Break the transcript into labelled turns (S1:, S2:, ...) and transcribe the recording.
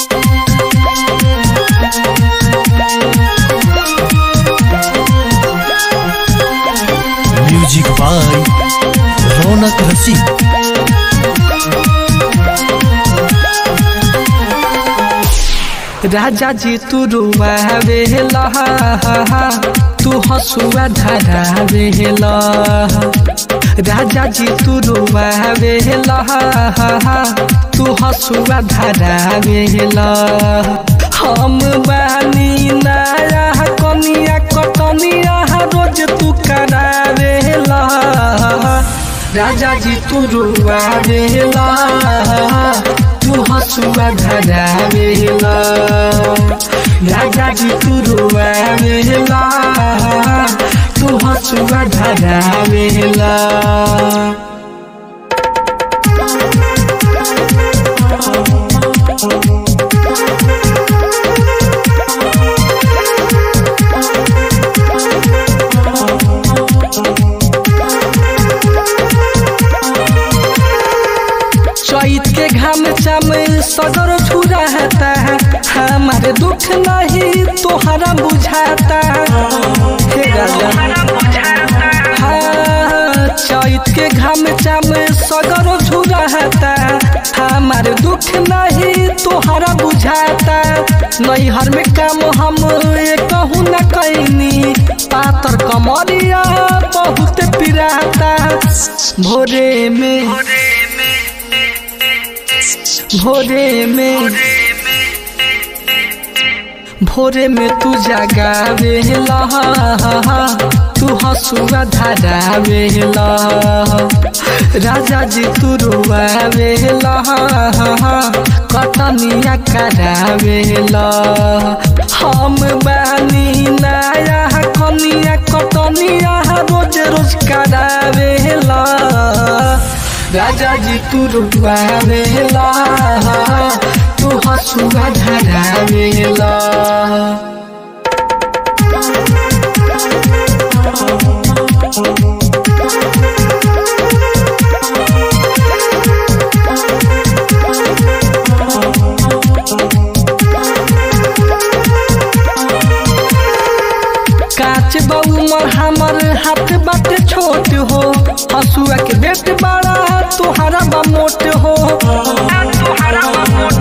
S1: music by रौनक रसिक
S2: राजा जी तू रुआवे तू हसुआ धरावे राजा जी तू रुआवे तू हसुआ धरावे हम बानी नया कनिया कटनिया रोज तू करावे राजा जी तू रुआवे तू हसुआ धरावेला राजा जी तू रुआवेला तू हसुआ धरावेला चैत के घाम चाम सदर छुराता है हमारे दुख नहीं तोहरा बुझाता हे राजा हाँ, चैत के घाम चाम सदर छुराता हमारे दुख नहीं तोहरा बुझाता नैहर में काम हम कहूँ न कैनी पातर कमरिया बहुत पिराता भोरे में भोरे में भोरे में तू जगावे तू हसुआ धरावे राजा जी तू रुआवे कटनिया करावे हम बानी नया कनिया कटनिया रोज रोज करावे राजा जी तू रुआवेला तू हसुआ धरावेला काच बउमर हमर हाथ बाटे छोट हो हसुआ के बेट बड़ा तोहरा बा मोट हो